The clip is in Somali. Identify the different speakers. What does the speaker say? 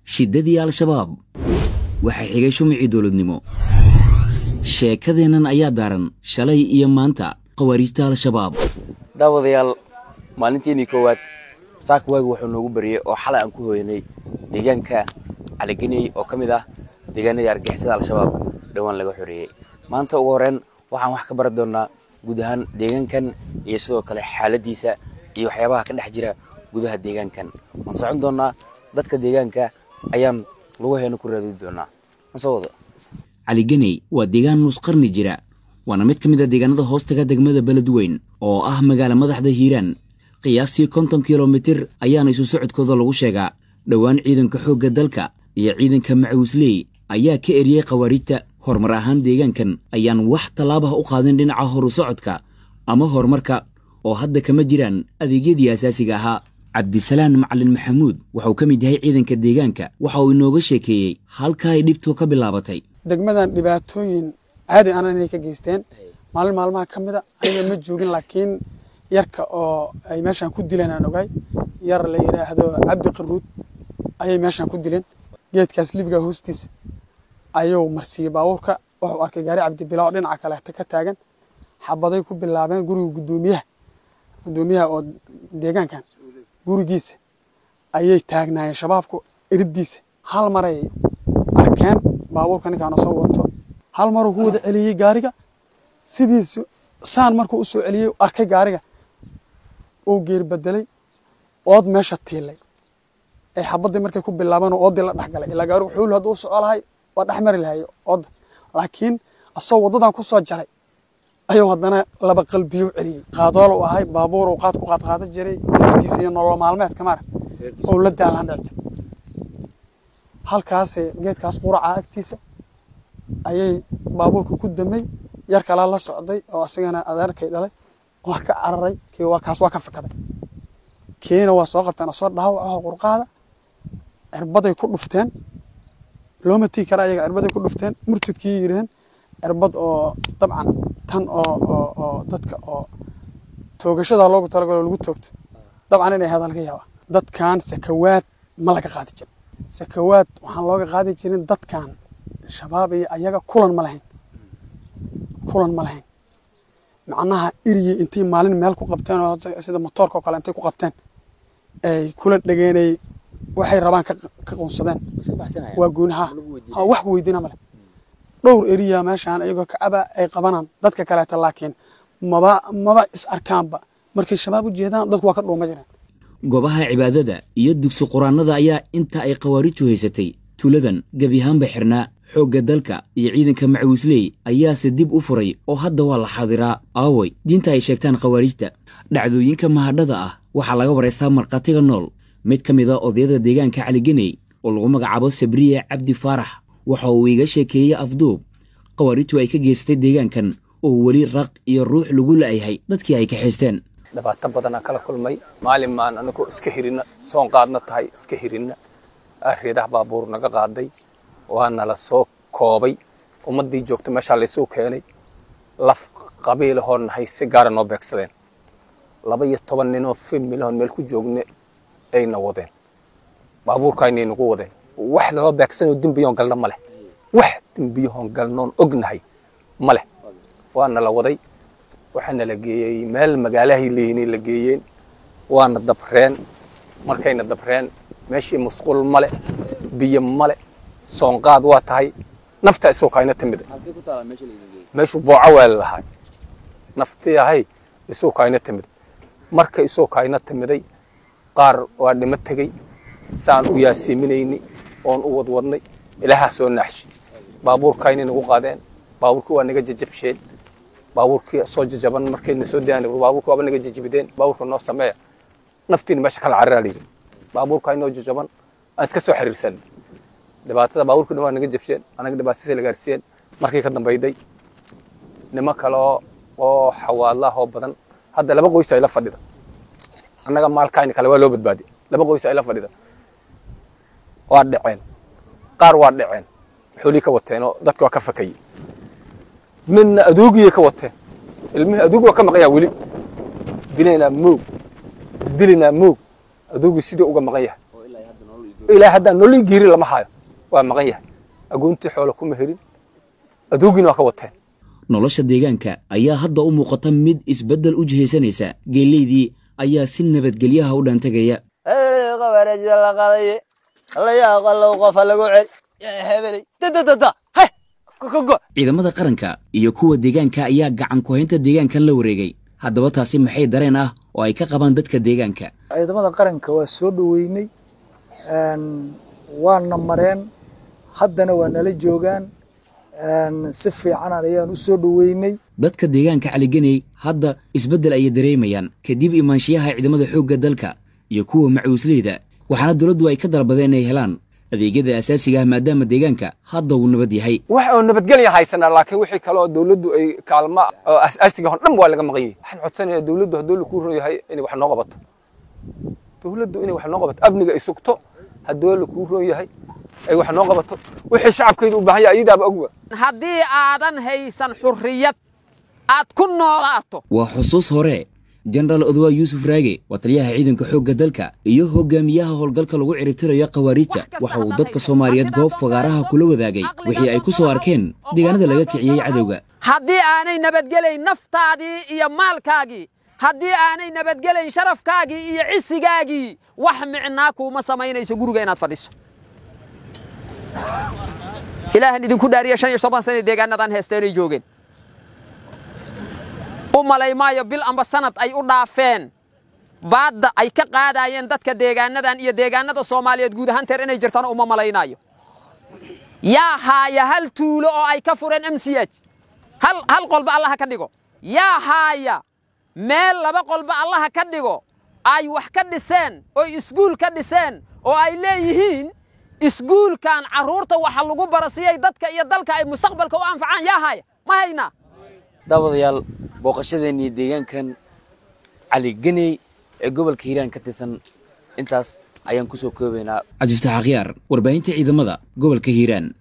Speaker 1: shiddadii al-shabaab waxaa xigay shumicii dowladnimo sheekadeennan ayaa daaran shalay iyo maanta khawaariijta al-shabaab
Speaker 2: daawadayaal maalintiinii koowaad saaka waagi wuxuu noogu bariyey oo xalay aan ku hooyanay deegaanka caligeney oo ka mid ah deegaanadii argixisada al-shabaab dhowaan laga xoreeyey maanta ugu horreyn waxaan wax ka bari doonnaa guud ahaan deegaankan iyo sidoo kale xaaladiisa iyo waxyaabaha ka dhex jira gudaha deegaankan waan socon doonnaa dadka deegaanka ayaan lugaheena ku raadin doonnaa masoo wado
Speaker 1: caligeney waa deegaan nus qarni jira waana mid ka mid a deegaanada hoostaga degmada beledweyn oo ah magaala madaxda hiiraan qiyaastii konton kilomitir ayaana isu socodkooda lagu sheegaa dhowaan ciidanka xoogga dalka iyo ciidanka macawisley ayaa ka eriyey khawaariijta horumar ahaan deegaankan ayaan wax tallaabah u qaadin dhinaca horu socodka ama horumarka oo hadda kama jiraan adeegyadii asaasiga ahaa cabdisalaan macalin maxamuud waxauu ka mid yahay ciidanka deegaanka waxa uu inooga sheekeeyey halka ay dhibtu ka bilaabatay
Speaker 3: degmadan dhibaatooyin caadi anan inay ka geysteen maalin maalmaha ka mid a aniga ma joogin laakiin yarka oo ay meeshaan ku dileen aan ogaay yar la yidhaahdo cabdi qaruud ayay meeshaan ku dileen geedkaas libiga hoostiisa ayuu marsiiyey baabuurka wuxuu arkay gaari cabdibilaa oo dhinaca kaleeta ka taagan xabaday ku bilaabeen guriga guddoomiyaha guddoomiyaha oo deegaankan gurigiisa ayay taagnaayeen shabaabku eridiisa hal maray arkeen baabuurka ninkaan soo wato hal maruu ku wada celiyey gaariga sidiisu saan markuu u soo celiyey arkay gaariga uu geer bedelay ood meesha tiilay ay xabadii markay ku bilaabeen oo oodii la dhexgalay ilaa gaarigu xuul hadduu u soco lahay waa dhex mari lahay oodda laakiin asagoo waddadan ku soo jaray ayuu haddana laba qalbiyo celiyey qaadool uu ahay baabuur uu qaad ku qaad qaada jiray naftiisa iyo nolol maalmeedka mara oo la daalaan dhici jir halkaas geedkaas quraca agtiisa ayay baabuurka ku damay yar kalaa la socday oo asagana adeerkay dhalay waa ka cararay kii waa kaas waa ka fakaday kiina waa soo qabteen asoo dhaawac ah qurqaada cirbaday ku dhufteen looma tii kara ayaga cirbaday ku dhufteen murtadkii yiraheen cirbad oo dabcan tan oo oo oo dadka oo toogashada loogu talagalo lagu toogto dabcan inay hadal ka yaaba dadkan sakawaad ma laga qaadi jirin sakawaad waxaan looga qaadi jirin dadkan shabaab iyo ayaga kulan ma lahayn kulan ma lahayn macnaha eriyey intay maalin meel ku qabteen oo sida motoorka oo kale intay ku qabteen ay kula dhageenay waxay rabaan ka qunsadeen waa gooniha ha wax ku weydiina male dhowr eriya meeshaan iyagoo kacaba ay qabanaan dadka kaleeta laakiin maba maba is arkaanba markay shabaab u jeedaan dadku waa ka dhuuma jireen
Speaker 1: goobaha cibaadada iyo dugsi quraanada ayaa inta ay khawaariiju haysatay tuuladan gebi ahaanba xirnaa xoogga dalka iyo ciidanka macawisley ayaase dib u furay oo hadda waa la xaadiraa aaway diinta ay sheegtaan khawaariijta dhacdooyinka mahadhada ah waxaa laga waraystaa markhaatiga nool mid ka mid a odayada deegaanka caligeney oo lagu magacaabo sabriye cabdi faarax waxa uu iga sheekeeyey afduub khawaariijtu ay ka geystay deegaankan oo weli raq iyo ruux lagu la'yahay dadkii ay kaxaysteen
Speaker 2: dhibaato badanaa kala kulmay maalin maan anigu iska hirina soon qaadna tahay iska hirina reedaha baabuur naga qaaday waana la soo koobay ummaddii joogta meeshaa laysuu keenay laf qabiilahoo nahay si gaara noo beegsadeen laba iyo toban ninoo fimilahoon meel ku joogne ayna wadeen baabuurkaynay nagu wadeen wax naloo beegsanoo dembiyoon galna ma leh wax dembiyahoon galnoon ognahay ma leh waana la waday waxaana la geeyey meel magaalahay leeyihinay la geeyeen waana dabreen markayna dabreen meeshii musqul male biyo male soonqaad waa tahay nafta isoo kayna timid meeshuu booco weel lahay naftii ahay isoo kayna timid marka isoo kayna timiday qaar waa dhimo tegey saan u yaasiiminayni oon u wadwadnay ilaahaa soo naaxshi baabuurkaynay nagu qaadeen baabuurkii waa naga jajabsheen baabuurkii soo jajaban markayna soo dayaan baabuurkii waaba naga jajibideen baabuurka noo sameeya naftiina meesha kala cararaa layidhi baabuurka inoo jajaban aan iska soo xiriirsan dhibaatada baabuurkii dhan waa naga jabsheen anaga dhibaatadiisa la gaarsiiyeen markii ka dambayday nimo kale oo xawaadlaah oo badan hadda laba qoys ay la fadhida annaga maalkayni kale waa loo badbaadi laba qoys ay la fadhida waa dhaceen qaar waa dhaceen xoolii ka wateen oo dadki waa ka fakayey midna adoogiyay ka wateen ilmihii adoog waa ka maqan yaha weli dilaynaa moog dilaynaa moog adoogii sidii uga maqan yahay ilaa haddaan nolol giiri lama hayo waa maqan yahay agoontii xoolo kuma helin adoogina waa ka wateen
Speaker 1: nolosha deegaanka ayaa hadda u muuqata mid isbeddel u jihaysanaysa geeleydii ayaa si nabadgelyaha u dhaantegaya
Speaker 4: qabareejida la qadaye allayaa qallow qofa lagu cel hebeley dadadada he kogo
Speaker 1: ciidamada qaranka iyo kuwa deegaanka ayaa gacan ku-haynta deegaankan la wareegay haddaba taasi maxay dareen ah oo ay ka qabaan dadka deegaanka
Speaker 5: ciidamada qaranka waa soo dhoweynay waana mareen haddana waa nala joogaan si fiican ayaan u soo dhoweynay
Speaker 1: dadka deegaanka caligeney hadda isbeddel ayay dareemayaan kadib imaanshiyaha ciidamada xoogga dalka iyo kuwa macuusleyda waxaana dowladdu ay ka dalbadeen inay helaan adeegyada asaasiga ah maadaama deegaanka hadda uu nabad yahay
Speaker 2: wax oo nabadgelya haysanaa laakiin wixii kale oo dowladdu ay kaalma oo asaasiga hor dhan waa laga maqan yahay waxaan codsanayaa dowladdu hadduu lakuu ron yahay inay wax noo qabato dowladdu inay wax noo qabato amniga ay sugto hadduu lakuu ron yahay ay wax noo qabato wixii shacabkeedu u baahan yahay iyadaaba ogwa
Speaker 6: haddii aadan haysan xurriyad aad ku noolaato
Speaker 1: waa xusuus hore jenaraal odwaa yuusuf raage waa taliyaha ciidanka xoogga dalka iyo hogaamiyaha howlgalka lagu ciribtirayo khawaariijta waxa uu dadka soomaaliyeed goob fagaaraha kula wadaagay wixii ay ku soo arkeen deegaanada laga kiciyey cadowga
Speaker 6: haddii aanay nabadgelayn naftaadii iyo maalkaagii haddii aanay nabadgelayn sharafkaagii iyo cisigaagii wax micnaa kuuma samaynayso guriga inaad fadhiso ilaahan idinku dhaariya shan iyo toban sana deegaanadan heesteenay joogeen u malay maayo bil amba sanad ay u dhaafeen baadda ay ka qaadaayeen dadka deegaanadan iyo deegaanada soomaaliyeed guud ahaan teer inay jirtaan uma malaynaayo yaa haaya hal tuulo oo ay ka fureen m c h hal hal qolba allaha ka dhigo yaa haaya meel laba qolba allaha ka dhigo ay wax ka dhiseen oy iskuul ka dhiseen oo ay leeyihiin iskuulkan carruurta waxa lagu bara siyay dadka iyo dalka ay mustaqbalka u anfacaan yaa haaya ma haynaa
Speaker 7: daawadayaal booqashadeennii deegaankan caligeney ee gobolka hiiraan ka tirsan intaas ayaan ku soo koobaynaa
Speaker 1: cabdifataax akhyaar warbaahinta ciidamada gobolka hiiraan